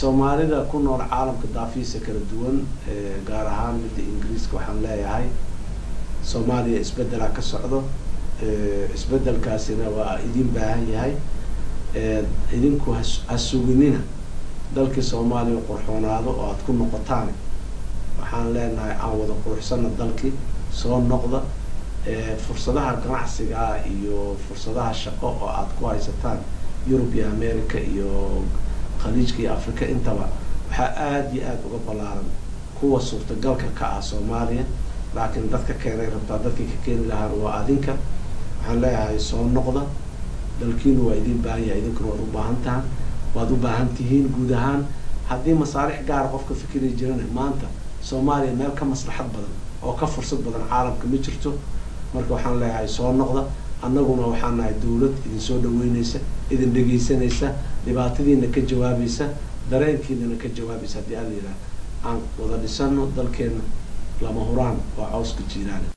soomaalida ku nool caalamka daafiisa kala duwan gaar ahaan midda ingiriiska waxaan leeyahay soomaaliya isbeddelaa ka socdo isbeddelkaasina waa idin baahan yahay idinku ha suginina dalkii soomaaliya qurxoonaado oo aada ku noqotaan waxaan leenahay aan wada quruxsana dalkii soo noqda fursadaha ganacsiga iyo fursadaha shaqo oo aada ku haysataan yurub iyo america iyo khaliijka iyo africa intaba waxaa aada iyo aada uga ballaaran kuwa suurtagalka ka ah soomaaliya laakiin dadka keenay rabtaa dadkii ka keeni lahaan waa adinka waxaan leeyahay soo noqda dalkiinu waa idin baahan yahay idinkuna waad u baahan tahan waad u baahan tihiin guud ahaan haddii masaarix gaara qofka fikiri jirana maanta soomaaliya meel ka maslaxad badan oo ka fursad badan caalamka ma jirto marka waxaan leeyahay soo noqda annaguna waxaan nahay dawlad idin soo dhaweyneysa idin dhegeysanaysa dhibaatadiina ka jawaabaysa dareenkiinana ka jawaabaysa haddii ala yidhaha aan wada dhisano dalkeena lama huraan waa cawska jiiraana